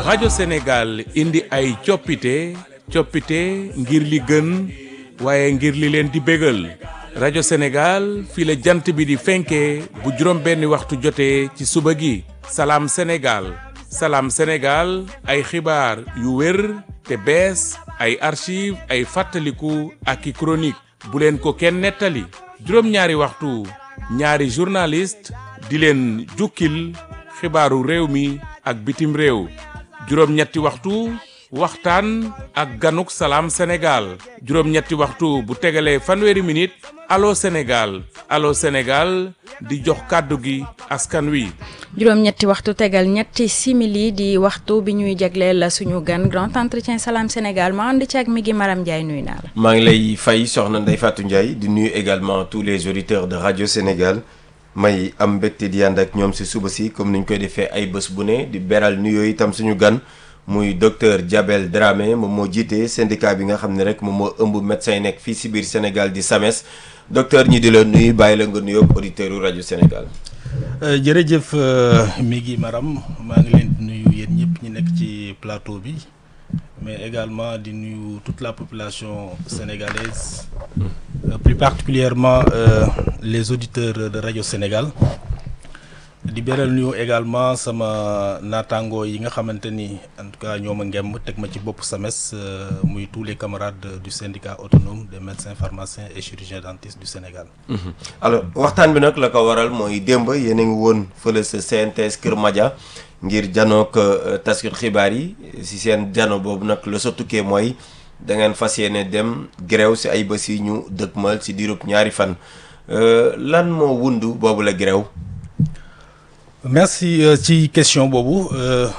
rajo Sénégal indi ay coppite coppite ngir li gën waaye ngir li leen di bégal rajo Sénégal fii la jant bi di fenkee bu juróom benni waxtu jotee ci suba gi salaam Sénégal salaam Sénégal ay xibaar yu wér te bees ay archive ay fàttaliku ak i chronique bu leen ko kenn nettali juróom-ñaari waxtu ñaari journaliste di leen jukkil xibaaru réew mi ak bitim réew juróom-ñetti waxtu waxtaan ak ganuk salaam Sénégal juróom-ñetti waxtu bu tegalee fanweeri minute allo Sénégal allo Sénégal di jox kàddu gi askan wi. juróom-ñetti waxtu tegal ñetti simili di waxtu bi ñuy jagleel suñu gan grand entretien salaam Sénégal ma ànd ci ak mi ngi Maram Ndiaye nuyu naa la. maa ngi lay fay soxna Ndeye Fatou Ndiaye di nuyu également tous les auditeurs de radio Sénégal may am mbégte di ànd ak ñoom si suba si comme ni ñu koy defee ay bés bu ne di beral nuyoo itam suñu gan. muy docteur Diabel Dramé moom moo jiite syndicat bi nga xam ne rek moom moo ëmb médecin yi nekk fii si biir Sénégal di SAMES docteur ñi di la nuyu bàyyi la nga nuyoo auditeurs yu rajo Sénégal. jërëjëf mi ngi Maram maa ngi leen di nuyu yéen ñëpp ñi nekk ci plateau bi mais également di nuyu toute la population sénégalaise plus particulièrement les auditeurs de rajo Sénégal. di beral nuyu également sama naataangoo yi nga xamante ni en tout cas ñoo ma ngemb teg ma ci bopp SAMES muy tous les camarades du syndicat autonome des médecins pharmaciens et chirurgiens dentistes du Sénégal. alors waxtaan bi nag la ko waral mooy démb yéen a ngi woon fële sa CNTS Kër Madia ngir janook taskit xibaar yi si seen jano boobu nag la sa tukkee mooy da ngeen fas yéene dem grève si ay bés yi ñu dëkkmal si diirub ñaari fan lan moo wundu boobu la grève. merci ci question boobu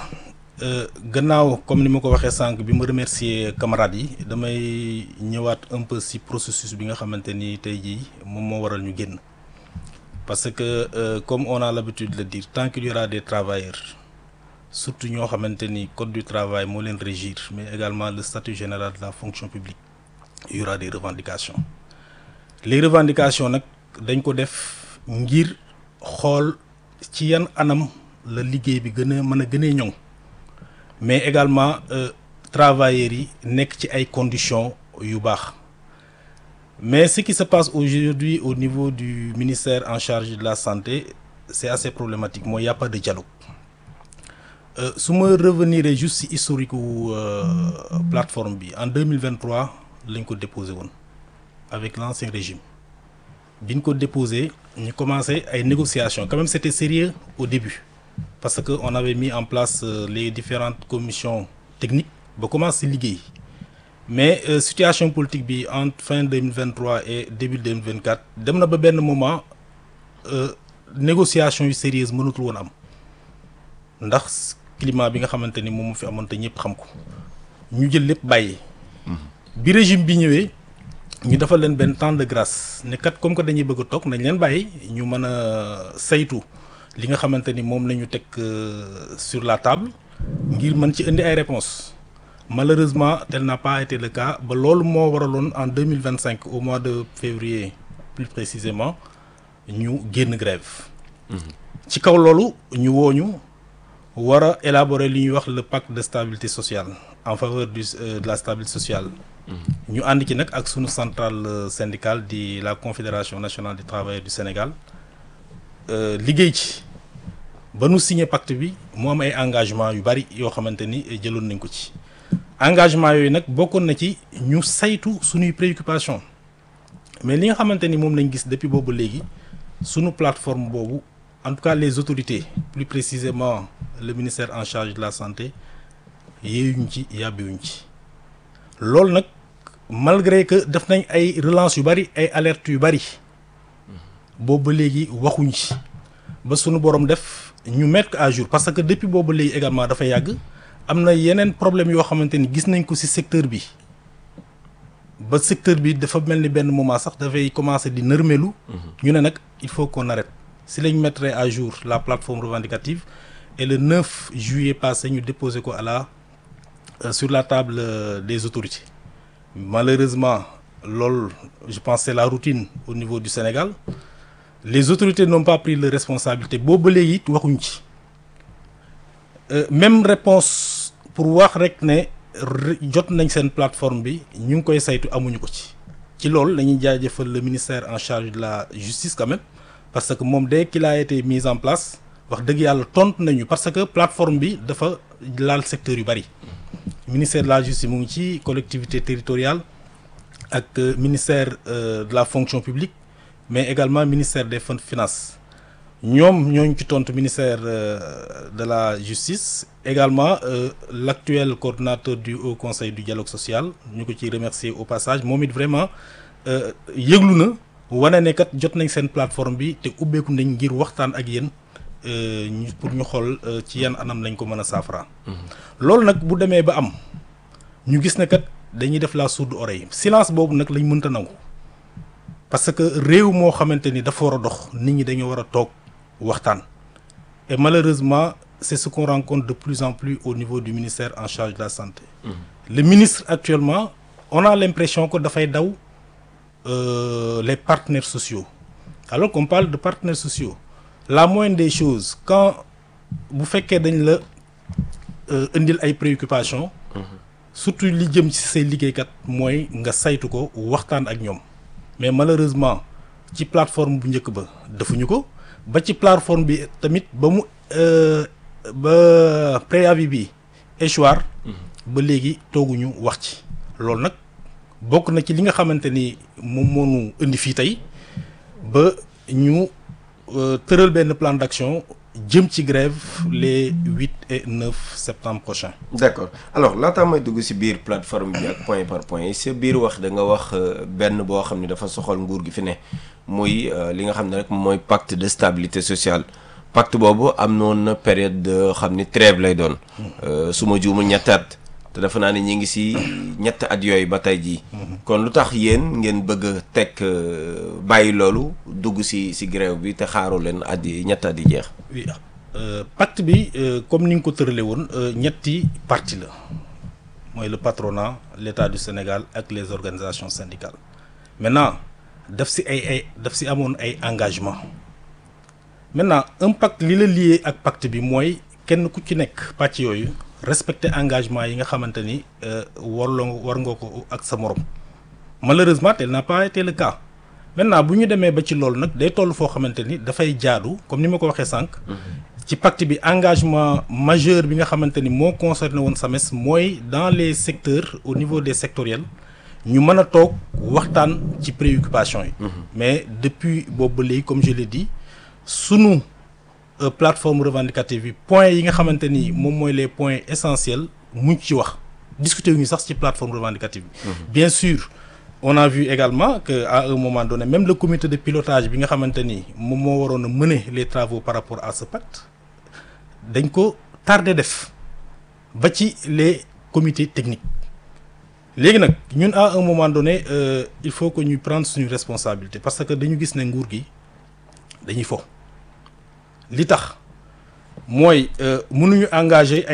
gannaaw comme ni ma ko waxee sànq bi ma remercier camarades yi damay ñëwaat un peu ci processus bi nga xamante ni tey jii moom moo waral ñu génn parce que comme on a l'habitude de le dire tant qu'il y aura des travailleurs surtout ñoo xamante ni code du travail moo leen régir mais également le statut général de la fonction publique il y aura des revendications les revendications nag dañ ko def ngir xool ci yan anam la liggéey bi gën a mën a gënee ñoŋ mais également travailleurs yi nekk ci ay conditions yu baax mais ce qui se passe aujourd'hui au niveau du ministère en charge de la santé c'est assez problématique mooy y a pas de dialogue su ma revenir juste ci historique wu plateforme bi en 2023 lañ ko déposé woon avec l'ancien régime bi ñu ko déposé ñu commencé ay négociations quand même c'était sérieux au début parce que on avait mis en place euh, les différentes commissions techniques ba commencé liggéey mais euh, situation politique bi entre fin 2023 et début 2024 dem na ba benn moment euh, négociations yu sérieuses mënatul woon am ndax climat bi nga xamante ni moom mu fi amoon te ñëpp xam ko ñu jël lépp bàyyi. bi régime bi ñëwee. ñu defal leen benn temps de grâce ne kat comme que dañuy bëgg a toog nañ leen bàyyi ñu mën a saytu li nga xamante ni moom la ñu teg sur la table ngir mën ci indi ay réponses malheureusement tel n'a pas été le cas ba loolu moo waraloon en deux mille vingt cinq au mois de février plus précisément ñu génn grève ci kaw loolu ñu woo ñu war a élaborer li ñuy wax le pacte de stabilité sociale en faveur du de la stabilité sociale. ñu ànd ci nag ak sunu centrale syndicale di la confédération nationale des travailleurs du Sénégal liggéey ci ba nu signé pacte bi mu am ay engagement yu bari yoo xamante ni jëloon nañ ko ci engagement yooyu nag bokkoon na ci ñu saytu sunuy préoccupation mais li nga xamante ni moom lañ gis depuis boobu léegi sunu plateforme boobu en tout cas les autorités plus précisément le ministère en charge de la santé yeeyuñ ci yàbbiwuñ ci loolu nag malgré que def nañ ay relance yu bari ay alertes yu bari boobu ba léegi waxuñ ci ba sunu borom def ñu mettre à jour parce que depuis boobu léegi également dafa yàgg am na yeneen problème yoo xamante ni gis nañ ko ci secteur bi ba secteur bi dafa mel ni benn moment sax dafay commencer di nërmelu ñu ne nag il faut qu'on arrête si lañ mettre à jour la plateforme revendicative et le 9 juillet passé ñu déposé ko à la euh, sur la table euh, des autorités malheureusement loolu je pense c'est la routine au niveau du Sénégal les autorités n'ont pas pris leur responsabilité boobu ba léegi it waxuñ ci Euh, même réponse pour wax rek ne jot nañ seen plateforme bi ñu ngi koy saytu amuñu ko ci ci loolu dañuy jaajëfal le ministère en charge de la justice quand même parce que moom dès qu'il a été mis en place wax dëgg yàlla tontu nañu parce que plateforme bi dafa laal secteur yu bari ministère de la justice mu ngi ci collectivité territoriale ak ministère de la fonction publique mais également ministère des finances ñoom ñooñu ci tontu ministère de la justice également l'actuel coordonnateur du haut conseil du dialogue social ñu ko ciy remercier au passage moom it vraiment yëglu na wane ne kat jot nañ seen plateforme bi te ubbeeku nañ ngir waxtaan ak yéen ñu pour ñu xool ci yan anam lañ ko mën a saafara. loolu nag bu demee ba am ñu gis ne kat dañuy def la sourde oreille silence boobu nag lañ mënta nangu parce que réew moo xamante ni dafa war a dox nit ñi dañoo war a toog waxtaan et malheureusement c'est ce qu'on rencontre de plus en plus au niveau du ministère en charge de la santé. le ministre actuellement on a l'impression que dafay daw les partenaires sociaux alors qu'on parle de partenaires sociaux. la moindre des choses quand bu fekkee dañ la indil ay préoccupations surtout li jëm ci say liggéeykat mooy nga saytu ko waxtaan ak ñoom mais malheureusement ci plateforme bu njëkk ba defuñu ko ba ci plateforme bi tamit ba mu ba préavis bi échoir ba léegi tooguñu wax ci loolu nag bokk na ci li nga xamante ni moom moo ñu indi fii tey ba ñu tëral benn plan d'action jëm ci grève les huit et neuf septembre prochain d'accord alors laataa may dugg ci biir plateforme bi ak point par point yi sa biir wax da nga wax benn boo xam ne dafa soxal nguur gi fi ne muy li nga xam ne rek mooy pacte de stabilité sociale pacte boobu am noon na période de xam ni trêve lay doon su ma juumul ñetti at te dafa naa ne ñi ngi ci ñetti at yooyu ba tey jii kon lu tax yéen ngeen bëgg a teg bàyyi loolu dugg ci ci grève bi te xaaru leen at yi ñetti at yi jeex oui pacte bi comme ni nga ko tëralee woon ñetti parti la mooy le patronat l'État du Sénégal ak les organisations syndicales maintenant daf ci ay ay daf ci amoon ay engagement maintenant un pacte li la lié ak pacte bi mooy kenn ku ci nekk pàcc yooyu respecter engagement yi nga xamante ni warloo war nga ko ak sa morom malheureusement tel n'a pas été le cas maintenant bu ñu demee ba ci loolu nag day toll foo xamante ni dafay jaadu comme ni ma ko waxee sànq. ci pacte bi engagement majeur bi nga xamante ni moo concerné woon SAMES mooy dans les secteurs au niveau des sectoriels ñu mën a toog waxtaan ci préoccupations yi. mais depuis boobu ba léegi comme je l'ai dit sunu. plateforme revendicative bi points yi nga xamante ni moom mooy les points essentiels muñ ci wax discuter wuñu sax ci plateforme revendicative bi bien sûr on a vu également que à un moment donné même le comité de pilotage bi nga xamante ni moom moo waroon a mener les travaux par rapport à ce pacte dañ ko tardé def ba ci les comités techniques léegi nag ñun à un moment donné euh, il faut que ñu prendre suñu responsabilité parce que dañu gis ne nguur gi dañuy fo li tax mooy mënuñu engagé